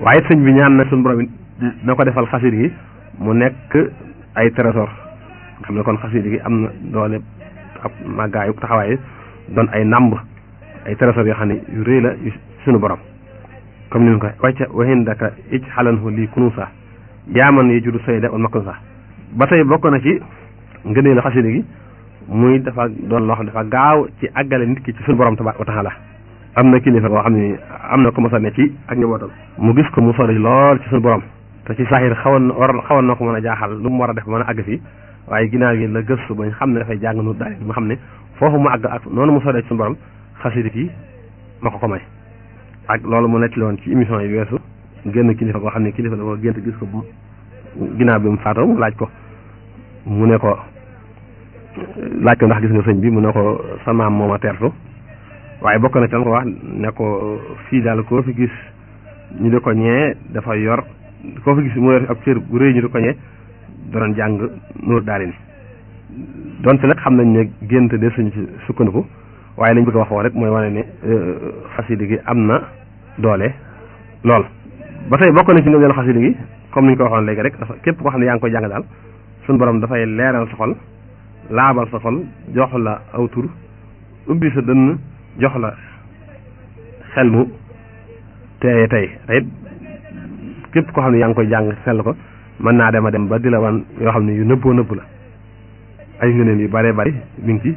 waaye sëñ bi ñaan na suñu borom it na ko defal xasida gi mu nekk ay trésor nga xam ne kon xasida gi am na doole ab màggaayu taxawaay doon ay nàmb ay trésor yoo xam ne yu rëy la yu suñu borom comme ni ñu ko wàcca waxin daka ij xalanhu lii kunuusa yaaman yi judu sayda wal maknusa ba tey bokk na ci ngëneelu xasida gi muy dafa doon loo xam dafa gaaw ci àggale nit ki ci suñu borom tabaaraka wa taala am na kilifa boo xam ne am na ko mos a ne ci ak njabootam mu gis ko mu sori lool ci suñu borom te ci saxir xawoon na war xawoon na ko mën a jaaxal lu mu war a def ba mën a àgg fii waaye ginnaaw gi la gëstu bañ xam ne dafay jàng nu daal mu xam ne foofu mu àgg ak noonu mu soree ci suñu borom xasida gi ma ko ko may ak loolu mu nettali woon ci émission yi weesu génn kilifa boo xam ne kilifa la ko gént gis ko bu ginnaaw bi mu faatoo mu laaj ko mu ne ko laaj ko ndax gis nga sëñ bi mu ne ko sa maam moo ma teertu waaye bokk na ci ko wax ne ko fii daal koo fi gis ñu di ko ñee dafa yor koo fi gis mu yor ab cër bu rëy ñu di ko ñee doon jàng nuur daal ni donte nag xam nañ ne gént de suñu ci sukkandiku waaye lañ bëgg a wax woo rek mooy wane ne xasida gi am na doole lool ba tey bokk na ci ngëneelu xasida gi comme ni ñu ko waxoon léegi rek dafa képp koo xam ne yaa ngi koy jàng daal suñu borom dafay leeral sa xol laabal sa xol jox la aw tur ubbi sa dënn jox la xel mu teeye tey tey képp koo xam ne yaa ngi koy jàng sell ko mën naa dem a dem ba di la wan yoo xam ne yu nëbboo nëbb la ay ngëneel yu bëree bëri mi ngi ci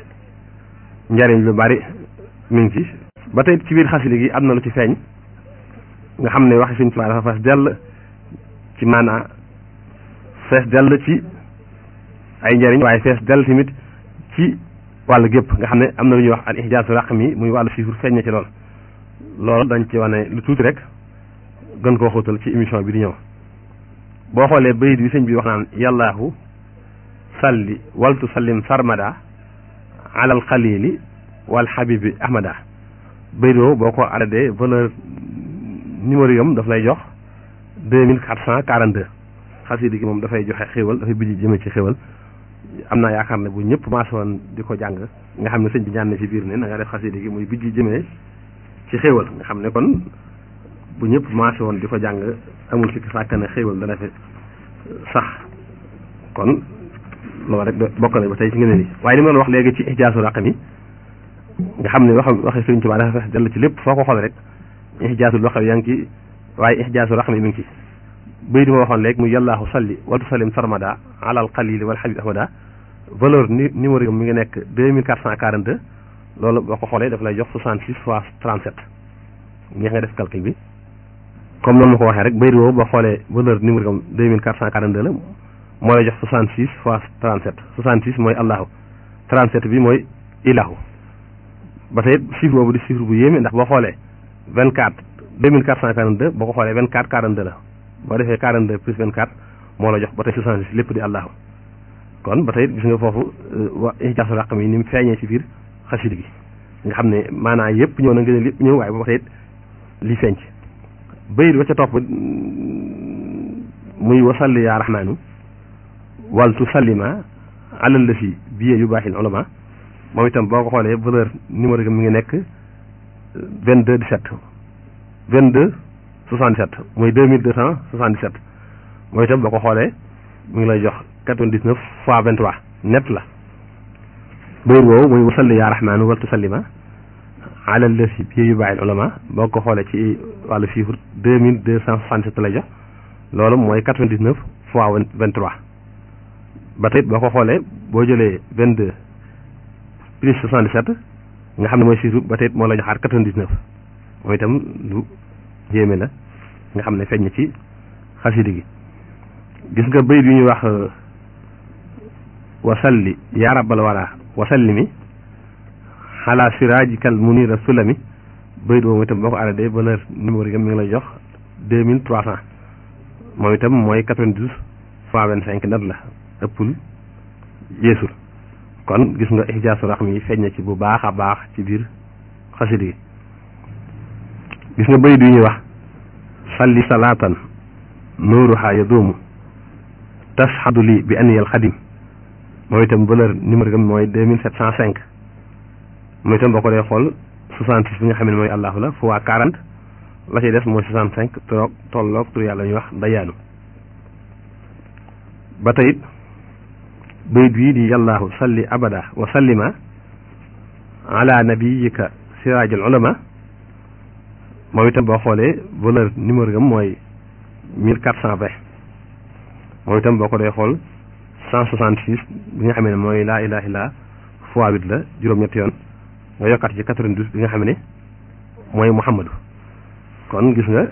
njariñ lu bari mi ngi ci ba tey ci biir xasida gi am na lu ci feeñ nga xam ne waxi Sëñ Tuubaa dafa fees dell ci maanaa fees dell ci ay njariñ waaye fees dell tamit ci wàllu gépp nga xam ne am na lu ñuy wax al ihjaasu raqmi muy wàllu chiffre feeñ na ci lool loolu dañ ci wane lu tuuti rek gën koo xóotal ci émission bi di ñëw boo xoolee bayit bi sëñ bi wax naan yàllaahu salli waltu sallim sarmada alal xalili wal xabibi ahmada bayit boobu boo ko arrêté valeur numéro yam daf lay jox deux mille quatre cent quarante deux xasida gi moom dafay joxe xéwal dafay bijji jëme ci xéwal am naa yaakaar ne bu ñëpp maase woon di ko jàng nga xam ne sëñ bi ñaan na ci biir ne na nga def xasida gi muy bijji jëmee ci xéwal nga xam ne kon bu ñëpp maase woon di ko jàng amul sikki sàkk ne xéwal dana fi sax kon loolu rek bokk na ba tey ci ngeen ni waaye li ma doon wax léegi ci ijaasu raqam yi nga xam ne wax waxe Sëriñ Tuubaa dafa fex dell ci lépp foo ko xool rek ijaasu loxo yaa ngi ci waaye ijaasu raqam yi mi ngi ci bëy di ma waxoon léegi mu yàllaahu salli wa tusallim sarmada alal xalili wal habib ahmada valeur ni numéro yi mi ngi nekk deux mille quatre cent quarante deux loolu boo ko xoolee daf lay jox soixante six fois trente sept ñeex nga def calcul bi comme noonu ma ko waxee rek bëy di woowu boo xoolee valeur numéro yi deux mille quatre cent quarante deux la moo lay jox 66 fois 37 66 mooy allahu 37 bi mooy ilahu ba tey chiffre boobu di chiffre bu yéeme ndax boo xoolee 24 2442 boo ko xoolee 24 42 la boo defee 42 plus 24 moo la jox ba tey 66 lépp di allahu kon ba tey gis nga foofu wa ijaasu raqam yi ni mu feeñee ci biir xasida gi nga xam ne maanaa yëpp ñëw na ngeen lépp ñëw waaye ba tey li feeñ ci bayit ba ca topp muy wasalli yaa rahmaanu wal tusallima alal la si biye yu baaxil ulama moom itam boo ko xoolee valeur numéro bi mi ngi nekk vingt deux dix sept vingt deux soixante sept muy deux mille deux cent soixante dix sept moom itam boo ko xoolee mi ngi lay jox quatre vingt dix neuf fois vingt trois net la bayit woowu muy wasalli yaa rahmaanu wal tusallima alal la si biye yu baaxil ulama boo ko xoolee ci wàllu chiffre deux mille deux cent soixante sept lay jox loolu mooy quatre vingt dix neuf fois vingt trois ba tey boo ko xoolee boo jëlee vingt deux plus soixante dix sept nga xam ne mooy chiffre ba tey moo la joxaat quatre vingt dix neuf mooy itam lu yéeme la nga xam ne feeñ ci xasida gi gis nga bayit yu ñuy wax wasalli yaa rabbal wara wasalli mi xalaa siraajikal munira sulami bayit boobu itam boo ko arrêté valeur numéro yi mi ngi lay jox deux mille trois cent moom itam mooy quatre vingt douze fois vingt cinq net la ëppul yeesul kon gis nga ijaasu raxm yi feeñ na ci bu baax a baax ci biir xasida gi gis nga bayit yu ñuy wax salli salaatan nuuruha yaduumu tashhadu li bi aniyal xadim mooy itam valeur numéro gam mooy deux mille sept cent cinq mooy itam boo ko dee xool soixante six bi nga xam ne mooy allahu la fois quarante la ci des mooy soixante cinq toog tolloog tur yàlla ñuy wax dayaanu ba tey bayit bii di yàllaahu salli abada wa sallima ala nabiyika siraajul ulama moom itam boo xoolee valeur numéro gam mooy mille quatre cent vingt moom itam boo ko dee xool cent soixante six bi nga xam ne mooy laa ilaha illa fois huit la juróom-ñetti yoon nga yokkaat ci quatre-vingt-douze bi nga xam ne mooy muhammadu kon gis nga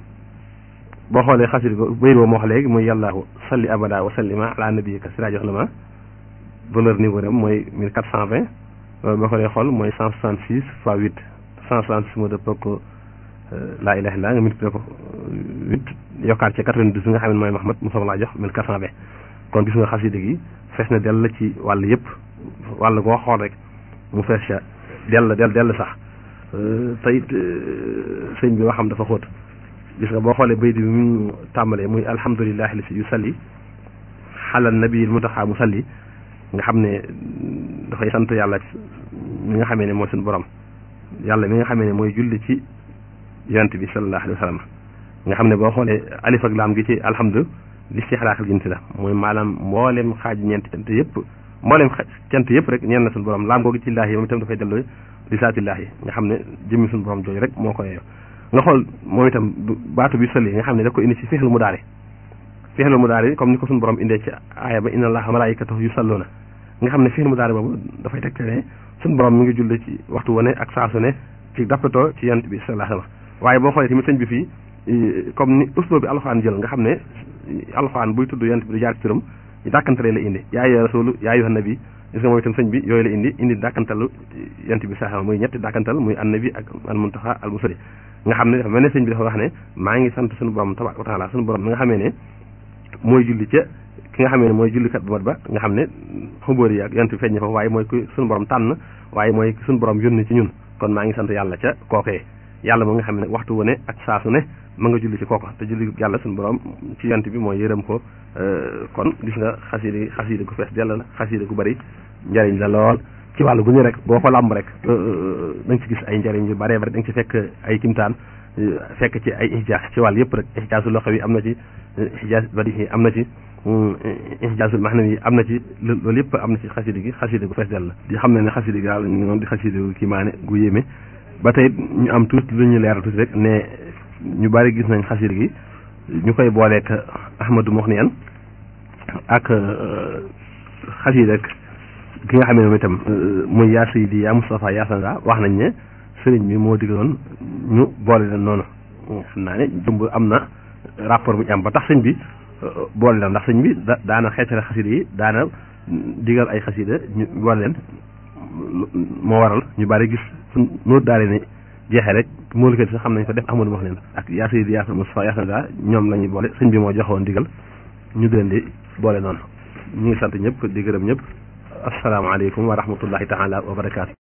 boo xoolee xasida ko bayit boo moo wax léegi muy yàllaahu salli abada wa sallima ala nabiyika siraajul ulama valeur niveau am mooy mille quatre cent vingt loolu boo ko dee xool mooy cent soixante six fois huit cent soixante six moo dëppoo ko laa ilaha illa nga multiplié ko huit yokkaat ci quatre-vingt-douze bi nga xam ne mooy Muhammad mu soog laa jox mille quatre cent vingt kon gis nga xasida gi fees na dell ci wàll yëpp wàll goo xool rek mu fees ca dell dell dell sax te it sëñ bi waxam dafa xóot gis nga boo xoolee bayt bi mu tàmbalee muy alhamdulilahi li si yu salli xalal nabiil mutaxa mu salli nga xam ne dafay sant yàlla mi nga xamee ne mooy suñu borom yàlla mi nga xamee ne mooy julli ci yonent bi sallallahu alayhi wa sallam nga xam ne boo xoolee alif ak laam gi ci alhamdu li si xalaaxal jinsi la mooy maanaam mboolem xaaj ñeenti cant yëpp mboolem cant yëpp rek ñeen na suñu borom laam googu ci laahi yi moom itam dafay delloo li saatillaahi nga xam ne jëmmi suñu borom jooju rek moo ko yeeyoo nga xool moom itam baatu bi sëli nga xam ne daf ko indi ci fexlu mu daari fexlu mu daari comme ni ko suñu borom indee ci aaya ba inna allaha malaikatahu yusalluna nga xam ne fexlu mu daari boobu dafay tegte ne suñu borom mi ngi julli ci waxtu wane ak saa su ne ci dappatoo ci yonent bi sallallahu alayhi wa sallam waaye boo xoolee tamit sëñ bi fii comme ni usloo bi alxuraan jël nga xam ne alxuraan buy tudd yonent bi du jaar ci turam dàkkantale la indi yaa ayyuha rasulu yaa ayyuhan nabi gis nga moom itam sëñ bi yooyu la indi indi dàkkantalu yonent bi sax muy ñetti dàkkantal muy annabi ak al muntaxa al musali nga xam ne dafa mel ne sëñ bi dafa wax ne maa ngi sant suñu borom tabaaraka wa taala suñu borom mi nga xamee ne mooy julli ca ki nga xamee ne mooy jullikat bu mat ba nga xam ne xubóori yi ak yonent bi feeñ fa waaye mooy ku suñu borom tànn waaye mooy suñu borom yónni ci ñun kon maa ngi sant yàlla ca kookee yàlla moom nga xam ne waxtu wu ne ak saa su ne ma nga julli ci kooka te julli yàlla suñu borom ci yonent bi mooy yërëm ko kon gis nga xasida xasida gu fees dell la xasida gu bari njariñ la lool ci wàllu gu ñu rek boo ko làmb rek da nga ci gis ay njariñ yu bare bari da nga ci fekk ay kimtaan fekk ci ay ihjaas ci wàll yëpp rek ihjaasul loxo yi am na ci ihjaas badihi am na ci ihjaasul mahnawi yi am na ci loolu yëpp am na ci xasida gi xasida gu fees dell la di xam ne ne xasida gi daal moom di xasida gu kiimaane gu yéeme ba tey ñu am tuuti lu ñu leeral tuuti rek ne ñu bari gis nañ xasida gi ñu koy booleek Ahmadou Mokhniyan ak xasida ak ki nga xam ne moom itam muy yaa Seydi yaa Moustapha yaa Sanda wax nañ ne sëriñ bi moo digaloon ñu boole leen noonu xam naa ne jumb am na rapport bu ñu am ba tax sëñ bi boole leen ndax sëñ bi da daana xeetale xasida yi daana digal ay xasida ñu boole leen moo waral ñu bari gis fu nóor daale ne jeexee rek moolikat sax xam nañ ko def Ahmadou wax leen ak yaa Seydi yaa Moustapha yaa Sanda ñoom la ñuy boole sëñ bi moo joxoon digal ñu di leen di boole noonu ñu ngi sant ñëpp di gërëm ñëpp asalaamaaleykum wa rahmatullahi taala wa barakaatu